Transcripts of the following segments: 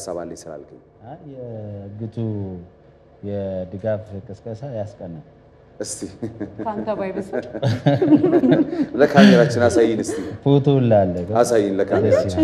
ሀሳብ አለኝ ስላልከኝ አይ፣ የእግቱ የድጋፍ ቅስቀሳ ያስቀናል። እስቲ ከአንተ ባይብስም ለካሜራችን አሳይን፣ እስቲ ፎቶ ላለ አሳይን ለካሜራችን።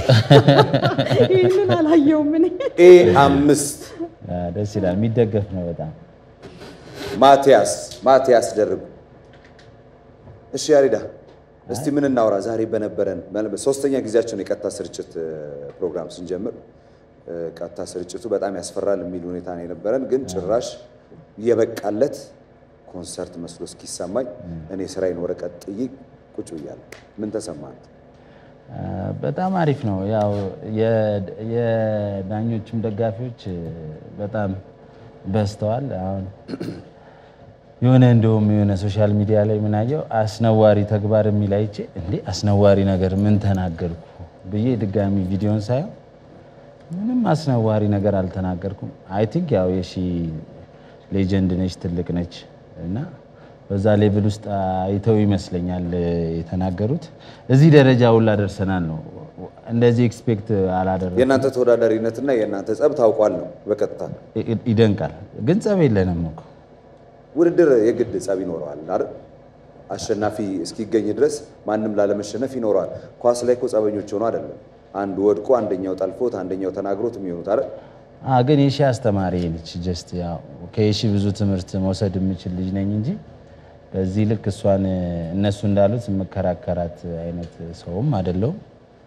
ይህንን አላየውም እኔ። ኤ አምስት ደስ ይላል። የሚደገፍ ነው በጣም ማቲያስ ማቲያስ ደርብ። እሺ ያሬዳ እስቲ ምን እናውራ ዛሬ በነበረን ማለት ሶስተኛ ጊዜያችን የቀጥታ ስርጭት እ፣ ፕሮግራም ስንጀምር እ፣ ቀጥታ ስርጭቱ በጣም ያስፈራል የሚል ሁኔታ ነው የነበረን፣ ግን ጭራሽ የበቃለት ኮንሰርት መስሎ እስኪሰማኝ እኔ ስራዬን ወረቀት ጥዬ ቁጭ ብያለሁ። ምን ተሰማህ? አ፣ በጣም አሪፍ ነው። ያው የ- የዳኞችም ደጋፊዎች እ፣ በጣም በዝተዋል። አሁን የሆነ እንደውም የሆነ ሶሻል ሚዲያ ላይ ምናየው አስነዋሪ ተግባር የሚል አይቼ እንዴ አስነዋሪ ነገር ምን ተናገርኩ ብዬ ድጋሚ ቪዲዮን ሳየው ምንም አስነዋሪ ነገር አልተናገርኩም። አይ ቲንክ ያው የሺ ሌጀንድ ነች፣ ትልቅ ነች እና በዛ ሌቭል ውስጥ አይተው ይመስለኛል እ፣ የተናገሩት። እዚህ ደረጃ ሁላ ደርሰናል ነው። እንደዚህ ኤክስፔክት አላደረኩም። የእናንተ ተወዳዳሪነትና የእናንተ ጸብ ታውቋል ነው በቀጥታ ይ- ይደንቃል። ግን ጸብ የለንም እኮ ውድድር የግድ ጸብ ይኖረዋል አይደል? አሸናፊ እስኪገኝ ድረስ ማንም ላለመሸነፍ ይኖረዋል። ኳስ ላይ እኮ ጸበኞች ሆኖ አይደለም አንዱ ወድቆ አንደኛው ጠልፎት አንደኛው ተናግሮት የሚሆኑት አይደል? አ ግን የሺ አስተማሪ ነች። ጀስት ያው ከየሺ ብዙ ትምህርት መውሰድ የምችል ልጅ ነኝ እንጂ በዚህ ልክ እሷን እነሱ እንዳሉት የምከራከራት አይነት ሰውም አይደለሁም።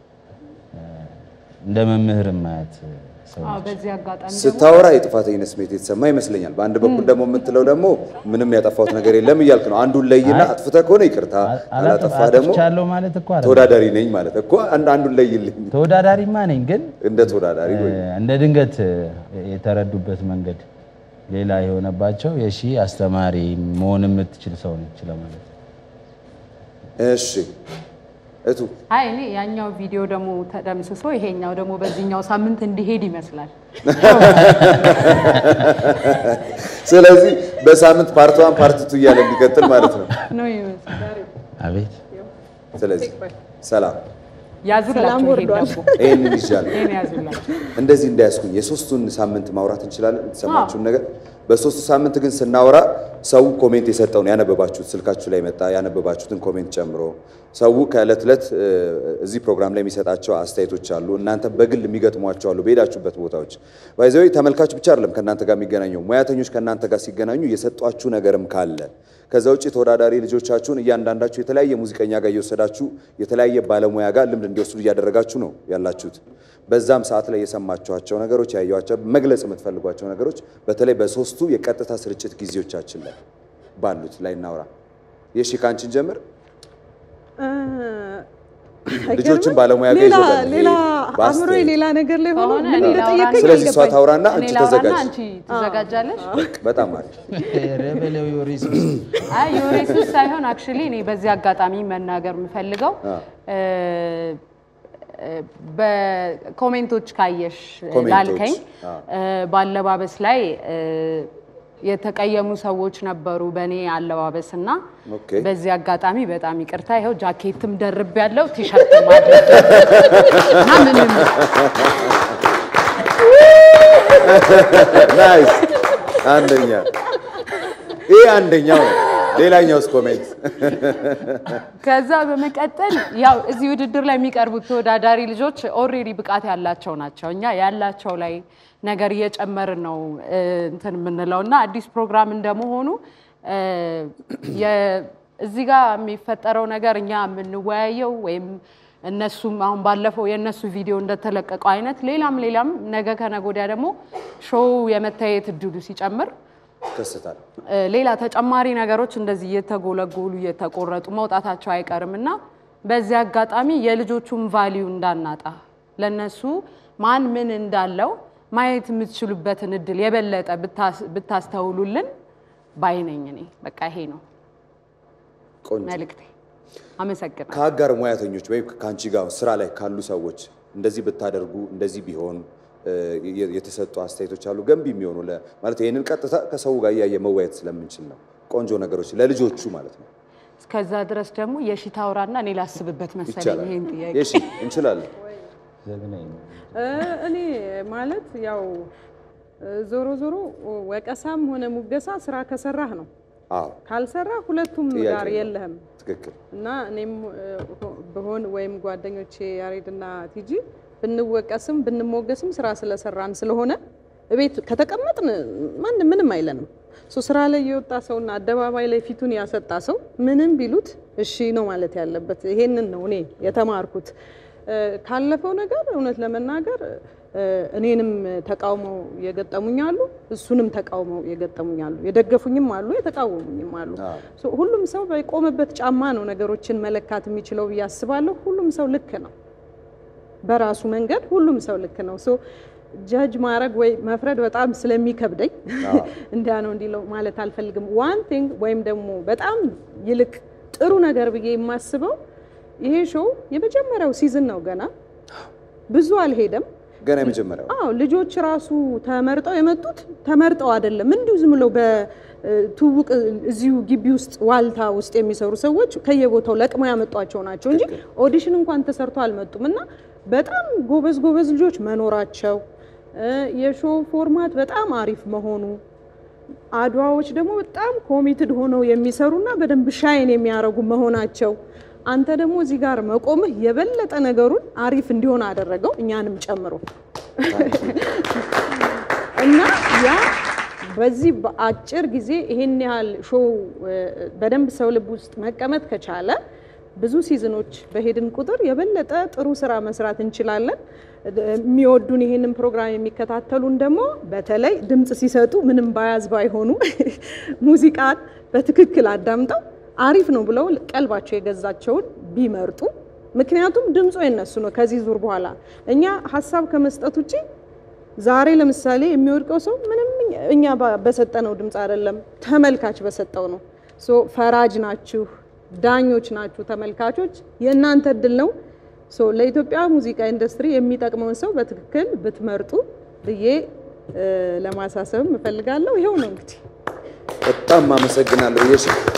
እንደ መምህር ማያት ሰው አዎ፣ በዚህ አጋጣሚ ደግሞ ስታወራ የጥፋተኝነት ስሜት የተሰማ ይመስለኛል። በአንድ በኩል ደግሞ የምትለው ደግሞ ምንም ያጠፋሁት ነገር የለም እያልክ ነው። አንዱን ለይና አጥፍተህ ከሆነ ይቅርታ፣ አላጠፋህ ደግሞ አጥፍቻለሁ ማለት እኮ አይደለም። ተወዳዳሪ ነኝ ማለት እኮ አንድ አንዱን ለይልኝ ተወዳዳሪማ ነኝ ግን እንደ ተወዳዳሪ ወይ እንደ ድንገት የተረዱበት መንገድ ሌላ የሆነባቸው የሺ አስተማሪ መሆን የምትችል ሰው ነች ለማለት ነው። እሺ እቱ አይ እኔ ያኛው ቪዲዮ ደግሞ ተደምስሶ ይሄኛው ደግሞ በዚህኛው ሳምንት እንዲሄድ ይመስላል። ስለዚህ በሳምንት ፓርት ዋን ፓርት ቱ እያለ እንዲቀጥል ማለት ነው። ነው ይመስላል። አቤት ስለዚህ ሰላም ያዙላችሁ ሰላም ይሄን ወርዷል። ደግሞ ይህንን ይዣለሁ። ይሄን ያዙላችሁ። እንደዚህ እንዳያስኩኝ የሶስቱን ሳምንት ማውራት እንችላለን። የተሰማችሁን ነገር በሶስቱ ሳምንት ግን ስናወራ ሰው ኮሜንት የሰጠውን ያነበባችሁት ስልካችሁ ላይ መጣ ያነበባችሁትን ኮሜንት ጨምሮ ሰው ከዕለት ዕለት እ፣ እዚህ ፕሮግራም ላይ የሚሰጣቸው አስተያየቶች አሉ። እናንተ በግል የሚገጥሟቸው አሉ በሄዳችሁበት ቦታዎች ባይዘዊ ተመልካች ብቻ አይደለም ከእናንተ ጋር የሚገናኘው ሙያተኞች ከእናንተ ጋር ሲገናኙ የሰጧችሁ ነገርም ካለ ከዛ ውጭ ተወዳዳሪ ልጆቻችሁን እያንዳንዳችሁ የተለያየ ሙዚቀኛ ጋር እየወሰዳችሁ የተለያየ ባለሙያ ጋር ልምድ እንዲወስዱ እያደረጋችሁ ነው ያላችሁት። በዛም ሰዓት ላይ የሰማችኋቸው ነገሮች ያዩዋቸው መግለጽ የምትፈልጓቸው ነገሮች በተለይ በሶስቱ የቀጥታ ስርጭት ጊዜዎቻችን ላይ ባሉት ላይ እናውራ። የሺ ካንቺን ጀምር። ልጆችን ባለሙያ ጋር ሌላ ይዞ በል። ሌላ ይሄ በአስተያየት። አእምሮዬ ሌላ ነገር ላይ ሆኖ ከሆነ ምን እኔ እንደጠየቀኝ ላውራና- ስለዚህ እሷ አልገባኝም። ታውራና እኔ አንቺ ላውራና ተዘጋጅ። አንቺ ትዘጋጃለሽ። በጣም አሪፍ። ረበሌው ዮሪስ አይ የወሬሱ ሳይሆን አክቹሊ እኔ በዚህ አጋጣሚ መናገር የምፈልገው እ፣ እ፣ በኮሜንቶች ካየሽ ኮሜንቶች፣ ላልከኝ አዎ። እ፣ በአለባበስ ላይ እ፣ የተቀየሙ ሰዎች ነበሩ በእኔ አለባበስ እና ኦኬ። በዚህ አጋጣሚ በጣም ይቅርታ። ይኸው ጃኬትም ደርብ ያለው ቲሸርት ማድረግ እና ምንም ናይስ አንደኛ። ይሄ አንደኛው ነው። ሌላኛውስ ኮሜንት ከዛ በመቀጠል ያው እዚህ ውድድር ላይ የሚቀርቡት ተወዳዳሪ ልጆች ኦልሬዲ ብቃት ያላቸው ናቸው። እኛ ያላቸው ላይ ነገር እየጨመርን ነው እ፣ እንትን የምንለው እና አዲስ ፕሮግራም እንደመሆኑ እ፣ የ- እዚህ ጋር የሚፈጠረው ነገር እኛ የምንወያየው ወይም እነሱም አሁን ባለፈው የእነሱ ቪዲዮ እንደተለቀቀው አይነት ሌላም ሌላም ነገ ከነገ ወዲያ ደግሞ ሾው የመታየት እድሉ ሲጨምር ይከሰታል። እ፣ ሌላ ተጨማሪ ነገሮች እንደዚህ እየተጎለጎሉ እየተቆረጡ መውጣታቸው አይቀርም እና በዚህ አጋጣሚ የልጆቹን ቫሊዩ እንዳናጣ ለነሱ ማን ምን እንዳለው ማየት የምትችሉበትን እድል የበለጠ ብታስ- ብታስተውሉልን ባይነኝ እኔ በቃ ይሄ ነው ቆንጆ መልእክቴ። አመሰግናለሁ። ከአጋር ሙያተኞች ወይም ከአንቺ ጋር ስራ ላይ ካሉ ሰዎች እንደዚህ ብታደርጉ እንደዚህ ቢሆን እ፣ የ- የተሰጡ አስተያየቶች አሉ ገንቢ የሚሆኑ ለ- ማለት ይህንን ቀጥታ ከሰው ጋር እያየ መወያየት ስለምንችል ነው። ቆንጆ ነገሮች ለልጆቹ ማለት ነው። እስከዛ ድረስ ደግሞ የሺ ታውራና እኔ ላስብበት መሰለኝ ይቻላል። ይሄን ጥያቄ የሺ እንችላለን። ጀግናዬ ነው። እ፣ እኔ ማለት ያው እ፣ ዞሮ ዞሮ ወቀሳም ሆነ ሙገሳ ስራ ከሰራህ ነው። አዎ ካልሰራ ሁለቱም ጥያቄ ጋር ነው። የለህም ትክክል። እና እኔም እ፣ ብሆን ወይም ጓደኞቼ ያሬድና ቲጂ ብንወቀስም ብንሞገስም ስራ ስለሰራን ስለሆነ እቤት ከተቀመጥን ማን ምንም አይለንም። ሶ ስራ ላይ የወጣ ሰውና አደባባይ ላይ ፊቱን ያሰጣ ሰው ምንም ቢሉት እሺ ነው ማለት ያለበት። ይሄንን ነው እኔ የተማርኩት እ፣ ካለፈው ነገር እውነት ለመናገር እ፣ እኔንም ተቃውመው የገጠሙኝ አሉ፣ እሱንም ተቃውመው የገጠሙኝ አሉ። የደገፉኝም አሉ፣ የተቃወሙኝም አሉ። አዎ። ሶ ሁሉም ሰው በቆመበት ጫማ ነው ነገሮችን መለካት የሚችለው ብዬ አስባለሁ። ሁሉም ሰው ልክ ነው በራሱ መንገድ ሁሉም ሰው ልክ ነው። ሶ ጀጅ ማድረግ ወይ መፍረድ በጣም ስለሚከብደኝ እንዲያ ነው እንዲለው ማለት አልፈልግም። ዋን ቲንግ ወይም ደግሞ በጣም ይልቅ ጥሩ ነገር ብዬ የማስበው ይሄ ሾው የመጀመሪያው ሲዝን ነው። ገና ብዙ አልሄደም። ገና የመጀመሪያው አዎ ልጆች ራሱ ተመርጠው የመጡት ተመርጠው አይደለም፣ እንዲሁ ዝም ብለው በትውውቅ እዚሁ ግቢ ውስጥ ዋልታ ውስጥ የሚሰሩ ሰዎች ከየቦታው ለቅመው ያመጧቸው ናቸው እንጂ ኦዲሽን እንኳን ተሰርቶ አልመጡም። እና በጣም ጎበዝ ጎበዝ ልጆች መኖራቸው እ፣ የሾው ፎርማት በጣም አሪፍ መሆኑ አድዋዎች ደግሞ በጣም ኮሚትድ ሆነው የሚሰሩና በደንብ ሻይን የሚያደርጉ መሆናቸው አንተ ደግሞ እዚህ ጋር መቆምህ የበለጠ ነገሩን አሪፍ እንዲሆን አደረገው እኛንም ጨምሮ እና ያ በዚህ በአጭር ጊዜ ይሄን ያህል ሾው እ፣ በደንብ ሰው ልብ ውስጥ መቀመጥ ከቻለ ብዙ ሲዝኖች በሄድን ቁጥር የበለጠ ጥሩ ስራ መስራት እንችላለን። የሚወዱን ይሄንን ፕሮግራም የሚከታተሉን ደግሞ በተለይ ድምፅ ሲሰጡ ምንም ባያዝ ባይሆኑ ሙዚቃን በትክክል አዳምጠው አሪፍ ነው ብለው ቀልባቸው የገዛቸውን ቢመርጡ። ምክንያቱም ድምፁ የነሱ ነው። ከዚህ ዙር በኋላ እኛ ሀሳብ ከመስጠት ውጭ ዛሬ ለምሳሌ የሚወድቀው ሰው ምንም እኛ ባ- በሰጠነው ድምፅ አይደለም፣ ተመልካች በሰጠው ነው። ሶ ፈራጅ ናችሁ፣ ዳኞች ናችሁ ተመልካቾች፣ የእናንተ እድል ነው። ሶ ለኢትዮጵያ ሙዚቃ ኢንዱስትሪ የሚጠቅመውን ሰው በትክክል ብትመርጡ ብዬ እ፣ ለማሳሰብም እፈልጋለሁ። ይኸው ነው እንግዲህ በጣም አመሰግናለሁ። የሽ